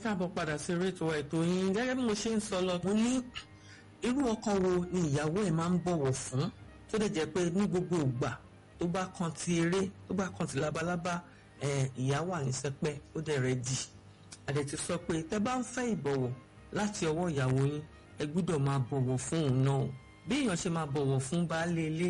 káàbọ̀ padà sí rétò ètò yín gẹ́gẹ́ bí mo ṣe ń sọ lọ mo ní irú ọkọ wo ni ìyàwó ẹ̀ máa ń bọ̀wọ̀ fún tó dẹ̀ jẹ́ pé ní gbogbo ìgbà tó bá kan ti eré tó bá kan ti labalábá ìyàwó àníṣẹ́pẹ́ ó dẹ̀ rẹ̀ dì àdẹ̀ ti sọ pé tẹ́ bá ń fẹ́ ìbọ̀wọ̀ láti ọwọ́ ìyàwó yín ẹ gbúdọ̀ máa bọ̀wọ̀ fún òun náà bí èèyàn ṣe máa bọ̀wọ̀ fún baálé ilé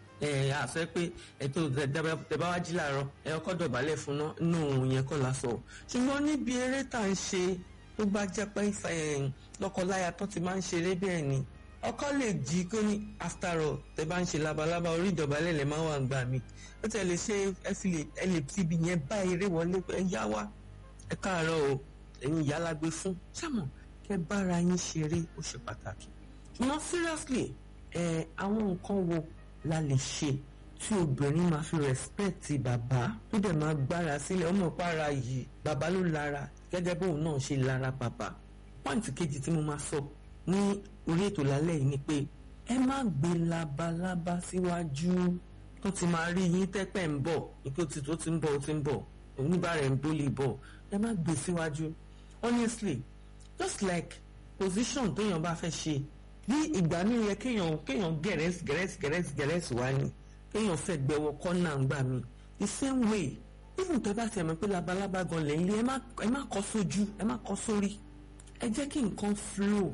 ẹ àṣẹ pé ètò tẹ̀bá wá jí làárọ̀ ẹ ọkọ dọ̀bálẹ̀ fún náà inú òun yẹn kọ́ la sọ ṣùgbọ́n níbi eré tá à ń ṣe tó bá jẹ́ pé lọ́kọláya tó ti máa ń ṣeré bẹ́ẹ̀ ni ọkọ lè jí kó ní after all tẹ bá ń ṣe labalábá orí ìdọ̀bálẹ̀ lè máa wà gbà mí ó tẹ̀ lè ṣe ẹ fi lè ẹ lè fi ibi yẹn bá eré wọlé pé ẹ yá wá ẹ káàárọ̀ o ẹ̀yin ìyá la gbé fún ṣàmọ̀ kẹ bára yín ṣeré ó ṣe pàtàkì ṣùgbọ́n seriously ẹ àwọn nǹkan wo la lè ṣe tí obìnrin máa fi rẹ́spẹ̀tì bàbá tó dẹ̀ máa gbára sílẹ̀ ọmọ ìpara yìí bàbá ló lára gẹ́gẹ́ bóun náà ṣe lára bàbá pọ́ǹtì kejì tí mo máa sọ ní orí ètò lálẹ́ yìí ni pé ẹ má gbé labalábá síwájú tó ti máa rí yín tẹ́pẹ́ ń bọ̀ ìpè tí tó ti ń bọ̀ ó ti ń bọ̀ oníbàárẹ̀ ń bólè bọ̀ ẹ má gbé síwájú honestly just like position téèyàn bá fẹ́ ṣe bí ìgbà mi yẹ kéèyàn kéèyàn gẹ̀rẹ́sì gẹ̀rẹ́sì gẹ̀rẹ́sì gẹ̀rẹ́sì wá ní kéèyàn fẹ́ gbẹwọ kọ́nà ńgbà mi the same way even tẹ́ bá tẹ̀ mọ́ pé labalábá gan lẹ́yìn lé ẹ má kọ́ sójú ẹ má kọ́ sórí ẹ jẹ́ kí nǹkan flow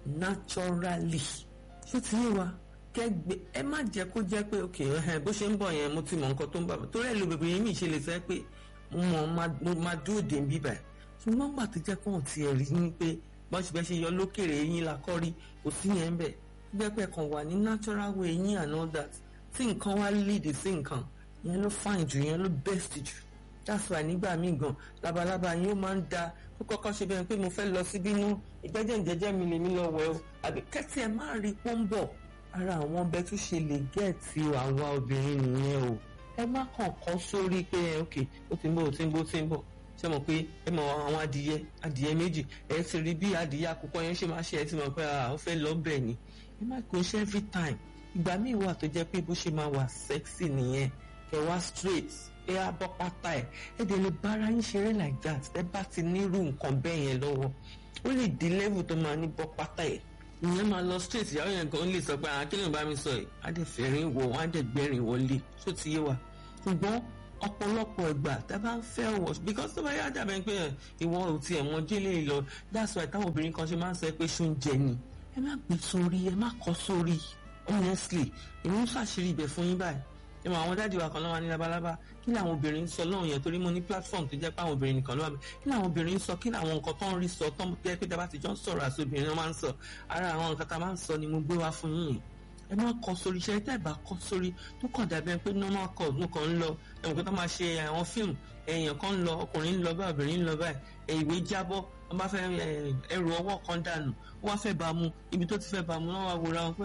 naturally ṣé ti yé wa kẹgbẹ ẹ má jẹ́ kó jẹ́ pé ok bó ṣe ń bọ̀ yẹn mo ti mọ nǹkan tó ń bà mí torí ẹ lo bèbè yẹn mi ṣe lè sọ pé mo máa dúró dé bíbà ṣùgbọ́n gbà tó jẹ́ pé wọ́n ti rí ni pé bọ́n ṣe bẹ́ẹ̀ ṣe yọ lókèrè eyín la kọ́ rí kò sí yẹn ń bẹ̀ jẹ́ pé kàn wà ní natural way eyín and all that tí nǹkan wá lead sí nǹkan yẹn ló fine jù yẹn ló best jù that's why nígbà míì gan labalábá yín ó máa ń da kó kọ́kọ́ ṣe bẹ́ẹ̀ pé mo fẹ́ lọ síbí nú ìgbẹ́jẹ̀ ìjẹ́jẹ́ mi lèmi lọ wẹ̀ o àbí kẹ́tì ẹ̀ má rí pọ́ńbọ̀ ara àwọn ọbẹ̀ tó ṣe lè gẹ̀ẹ́tì àwa obìnrin nìyẹn o ẹ má kàn kọ́ sórí pé ẹ ok ó ti ń bọ̀ ó ti ń bọ̀ ó ti ń bọ̀ ṣe mọ̀ pé ẹ mọ̀ àwọn adìyẹ adìyẹ méjì ẹ ti rí bí adìyẹ àkùkọ yẹn ṣe máa ṣe ẹ ti mọ̀ pé ó fẹ́ lọ bẹ̀ ni ẹ má kó ṣe every time ìgbà míì wà tó jẹ́ pé bó ṣe máa wà sexy nìyẹn kẹ wá straight ẹ á bọ́ pátá ẹ ẹ dẹ̀ lè bára yín ṣeré like that ẹ bá ti nírú nǹkan bẹ́ẹ̀ yẹn lọ́wọ́ ó lè di level tó máa ní bọ́ pátá ẹ ìyẹn máa lọ straight ìyàwó yẹn gan lè sọ pé àwọn akílẹ̀ bá mi sọ yìí á dẹ̀ fẹ́rin wọ̀ wọ́n á dẹ̀ gbẹ́rin wọlé ṣó ti yé wa ṣùgbọ́n ọ̀pọ̀lọpọ̀ ìgbà tá a bá ń fẹ́ wọ̀ because tó bá yá dàbẹ̀ pé ìwọ ò tiẹ̀ mọ délé lọ that's why táwọn obìnrin kan ṣe máa ń sọ pé ṣó ń jẹ ni ẹ má gbé sórí ẹ má kọ sórí honestly èmi ń ṣàṣírí ibẹ̀ fún yín báyìí ẹ mọ àwọn dáàdi wa kan lọ́wọ́ ní labalábá kí làwọn obìnrin ń sọ lọ́hùn yẹn torí mo ní platform tó jẹ́ pé àwọn obìnrin nìkan ló wà mí kí làwọn obìnrin ń sọ kí làwọn nǹkan tó ń rí sọ tó ń jẹ́ pé dábàá ti jọ ń sọ̀rọ̀ àti obìnrin náà máa ń sọ ara àwọn nǹkan tá a máa ń sọ ni mo gbé wá fún yín ẹ má kọ sórí iṣẹ́ tẹ́ ẹ bá kọ sórí tó kàn dàbí pé normal call ló kàn ń lọ ẹ̀wọ̀n kí wọ́n máa ṣe àwọn fíìmù èèyàn kan ń lọ ọkùnrin ń lọ bá obìnrin ń lọ báyìí ìwé jábọ́ wọ́n bá fẹ́ ẹrù ọwọ́ kan dànù wọ́n wá fẹ́ bá mu ibi tó ti fẹ́ bá mu náà wá wòra wọn pé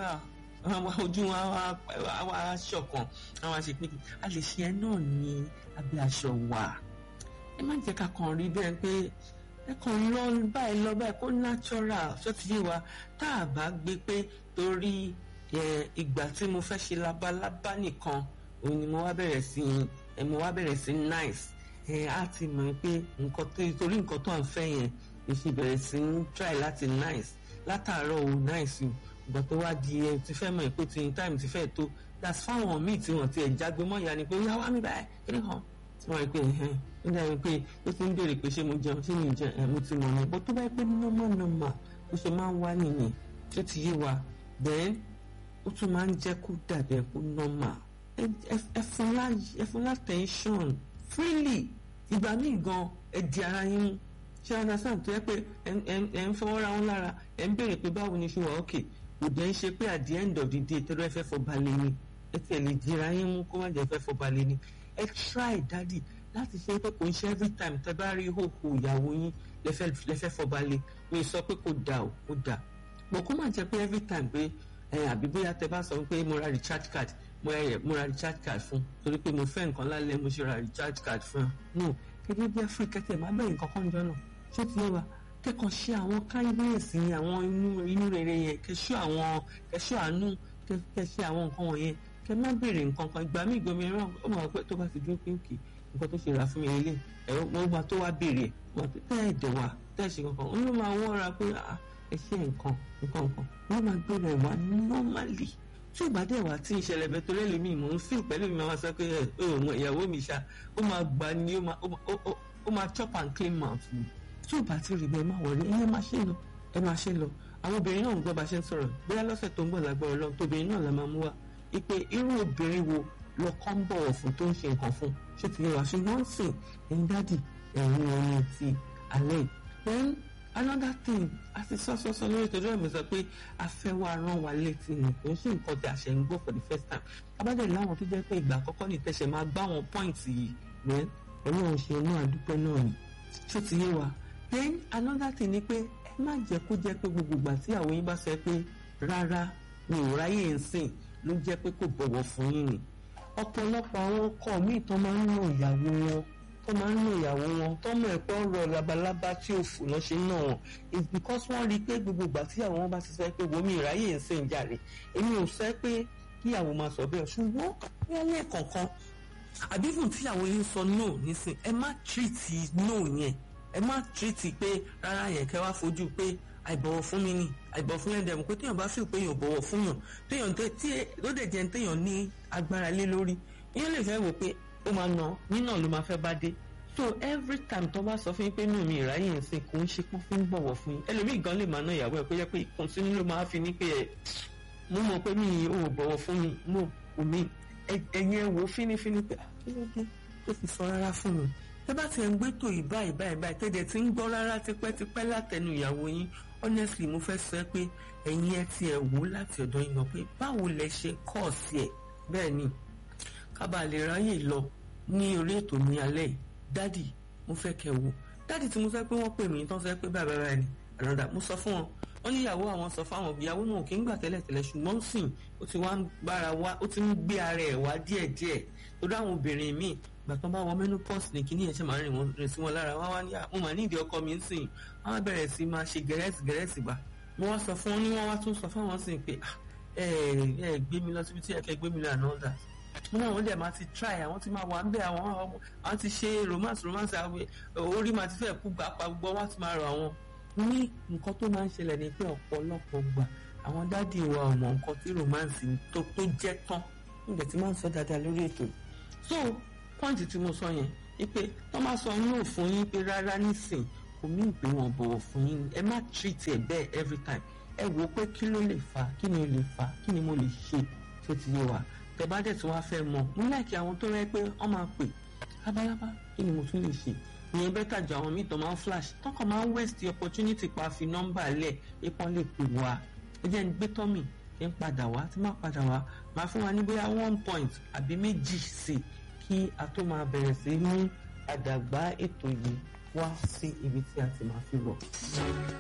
ojú wọn wá ṣọ̀kan àwọn àṣepín a lè ṣe ẹ náà ní abẹ́ aṣọ wà ẹ má jẹ́ ká kàn rí bẹ́ẹ̀ pé ẹ kàn lọ báyìí lọ báyìí kó natural ṣó ti yé wa tá a bá gbé pé torí ìgbà tí mo fẹ́ ṣe labalábá nìkan òun ni mo wá bẹ̀rẹ̀ sí ẹ mo wá bẹ̀rẹ̀ sí nice ẹ á ti mọ̀ pé nǹkan tó torí nǹkan tó à ń fẹ́ yẹn èsì bẹ̀rẹ̀ sí ń try láti nice látàárọ̀ o nice o ìgbà tó wá di ẹ ti fẹ́ mọ̀ pé ti time ti fẹ́ tó that's fáwọn míì tí wọ́n ti ẹ̀ jágbe mọ́ ìyá ni pé yá wá mi báyìí kí ni hàn tí wọ́n rí pé ẹ̀hẹ́n ó dàbí pé ó ti ń béèrè pé ṣé mo jẹun ṣé mi jẹun ẹ̀ mo ti mọ̀ ní bó tó bá yẹ pé normal normal bó ṣe máa ń wá nìyẹn tó ti yé wa then ó tún máa ń jẹ́ kó dàbí ẹ̀ kó normal ẹ fún lá tension freely ìgbà míì gan ẹ di ara yín mú ṣé understand tó yẹ pé ẹ ń fọwọ́ ra wọn lára ẹ ń béèrè pé báwo ni ṣe wà ókè kò dẹ́ ń ṣe pé at the end of the day tẹ́lẹ̀ ẹ fẹ́ fọ balẹ̀ ni ẹ tiẹ̀ lè dira yín mú kó má jẹ́ fẹ́ fọ balẹ̀ ni ẹ try daddy láti ṣe pé kò ń ṣe every time tẹ́ bá rí ìhòòhò ìyàwó yín lẹ́fẹ́ fọ balẹ̀ mi sọ pé kò dà ó kò dà bọ̀ kó má jẹ́ pé every time pé ẹ àbí bóyá tẹ́ bá sọ pé mo ra recharge card mo ra mo ra recharge card fún torí pé mo fẹ́ nǹkan lálẹ́ mo ṣe ra recharge card fún no gẹ́gẹ́ bí áfíríkà tẹ̀ má bẹ̀rẹ̀ nǹkan kan jọ náà ṣé ti yẹ wa kẹ́kọ̀ọ́ ṣe àwọn kindness yẹn àwọn inú inú rere yẹn kẹ́ṣọ́ àwọn kẹ́ṣọ́ àánú kẹ́ṣẹ́ àwọn nǹkan wọ̀nyẹn kẹ́ má béèrè nǹkan kan ìgbà míì gbomi ẹran ó mọ̀ pé tó bá ti dúró pé òkè nǹkan tó ṣe rà fún mi lélẹ̀ ẹ̀rọ wọn máa tó wá béèrè ẹ̀ wọn pé tẹ́ ẹ̀ dẹ̀ wá tẹ́ ẹ̀ ṣe kankan wọn ló máa wọ́ra pé ẹ ṣe nǹkan nǹkan nǹkan wọn máa gbé rẹ̀ wá normally tí ò bá dẹ̀ wá tí ìṣẹ̀lẹ̀ bẹ́ẹ̀ torí ẹlòmíì mò ń feel pẹ̀lú mi máa sọ pé ẹ ò ìyàwó mi ṣá ó máa gbà ní ó máa chop and clean mouth ni tí ò bá ti rí bẹ́ẹ̀ máa wọlé ẹ máa ṣe lọ ẹ máa ṣe lọ àwọn obìnrin náà ń gbọ́ bá ṣe ń sọ̀rọ̀ bóyá lọ́sẹ̀ tó ń bọ̀ lágbára ọlọ́run tóbìnrin náà la máa mú wá ipe irú obìnrin wo lọ́kọ́ ń bọ̀wọ̀ fún tó ń ṣe nǹkan fún ṣé ti yẹ wá ṣùgbọ́n sìn ẹ̀yin dádì ẹ̀yin ẹni ti alẹ́ then another thing a ti sọ sọ sọ lórí ìtọ́jú ẹ̀mí sọ pé afẹ́wà rán wa létí ni kò ń ṣe nǹkan tí a ṣe ń gbọ́ for the first time abájẹ́ láwọn tó jẹ́ pé ìgbà àkọ́kọ́ ní ìtẹ̀sẹ̀ máa gbá wọn point yìí then ọlọ́run ṣe inú àdúpẹ́ náà ni ṣé ti yé wa then another thing ni pé ẹ má jẹ́ kó jẹ́ pé gbogbo ìgbà tí àwọn yín bá sọ pé rárá mi ò ráyè ń sìn ló jẹ́ pé kò bọ̀wọ̀ fún yín ni ọ̀pọ̀lọpọ̀ àwọn ọkọ míì tó máa ń nà ìyàwó wọn tó máa ń nà ìyàwó wọn tó mọ̀ ẹ̀pọ̀ ọ̀rọ̀ labalábá tí ò fò náà ṣe ń nà wọn it's because wọ́n rí i pé gbogbo ìgbà tí àwọn wọn bá ti sọ pé wo mi ìráyè ń sìn jàre èmi ò sọ pé kíyàwó máa sọ bẹ́ẹ̀ ṣùgbọ́n wọ́n lè kọ̀ọ̀kan àbí fún tíyàwó yín sọ no nísìn ẹ má treat no yẹn ẹ má treat pé rárá yẹn kẹ́ wá fojú pé àìbọ̀wọ̀ fún mi ni àìbọ̀wọ̀ fún yẹn dẹ̀ mọ̀ pé téèyàn bá fi pé èèyàn bọ̀wọ̀ fún yàn téèyàn tí ló dẹ̀ jẹ́ téèyàn ní agbára lé lórí èèyàn lè fẹ́ wò pé ó máa nà nínà ló máa fẹ́ bá dé so every time tó bá sọ fún yín pé inú mi ìráyè ń sìn kò ń ṣe pọ́n fún bọ̀wọ̀ fún yín ẹlòmíì gan lè máa ná ìyàwó ẹ̀ pé yẹ pé ìkùnsínú ló máa fi ní pé ẹ̀ mo mọ̀ pé mi ò bọ̀wọ̀ fún mi mo kò mí ẹ̀yin ẹ̀ wò fínífíní pé kí ló dé tó fi sọ rárá fún mi tẹ́ bá ti ẹ̀ ń gbé tó ìbá ìbá ìbá ìtẹ́jẹ̀ tí ń gbọ́ rárá tipẹ́tipẹ́ látẹnu ìyàwó yín honestly mo fẹ́ sọ pé ẹ̀yin ẹ ti ẹ̀ wò láti ọ̀dọ̀ yín lọ pé báwo lẹ ṣe kọ́ sí ẹ̀ bẹ́ẹ̀ ni kábàá lè ráyè lọ ní orí ètò ní alẹ́ yìí dádì mo fẹ́ kẹ́ wò dádì tí mo fẹ́ pé wọ́n pè mí tán fẹ́ pé bàbá bàbá ni ànàdà mo sọ fún wọn wọ́n ní ìyàwó àwọn sọ fáwọn ìyàwó náà kì í gbà tẹ́lẹ̀tẹ́lẹ̀ ṣùgbọ́n sìn ó ti wá ń gbára wá ó ti ń gbé ara ẹ̀ wá díẹ̀díẹ̀ torí àwọn obìnrin míì gbàtàn bá wọ menopause ní kíní ẹ̀ṣẹ̀ máa ń rìn wọn rìn sí wọn lára wá wá ní mo mà nídìí ọkọ mi ń sìn wọn á bẹ̀rẹ̀ sí máa ṣe gẹ̀rẹ́sì gẹ̀rẹ́sì bá mo wá sọ fún wọn ní wọn wá tún sọ fáwọn sìn pé ẹ ẹ gbé mi lọ síbi tí ẹ kẹ gbé mi lọ àná ọ̀dà mo náà wọn dẹ̀ máa ti try àwọn ti máa wà ń bẹ̀ àwọn àwọn ti ṣe romance romance orí máa ti fẹ́ kú gbà pa gbọ́ wá ti máa rọ àwọn ní nǹkan tó máa ń ṣẹlẹ̀ ni pé ọ̀pọ̀lọpọ̀ gbà àwọn dádì wa ò mọ nǹkan tí romance tó tó jẹ́ tán nígbà tí máa ń sọ dáadáa lórí ètò so pọ́ǹtì tí mo sọ yẹn wípé tó máa sọ no fún yín pé rárá nísìn kò mí ìpè wọn bọ̀wọ̀ fún yín ẹ má treat ẹ bẹ́ẹ̀ every time ẹ wò ó pé kí ló lè fà kí ni ó lè fà kí ni mo lè ṣe tó ti yé wa tẹ bá dẹ̀ tí wọ́n á fẹ́ mọ̀ mo láìkí àwọn tó rẹ́ pé wọ́n máa pè lábálábá kí ni mo tún lè ṣe ìyẹn bẹ́tà ju àwọn míì tó máa ń flash tọkàn máa ń waste the opportunity pa fi nọ́mbà lẹ̀ ipò lè pè wá ẹ jẹ́ ń gbé tọ́mì ẹ ń padà wá tí má padà wá máa fún wa ní bóyá one point àbí méjì sí i kí a tó máa bẹ̀rẹ̀ sí mú àdàgbà ètò yìí wá sí ibi tí a ti máa fi bọ̀.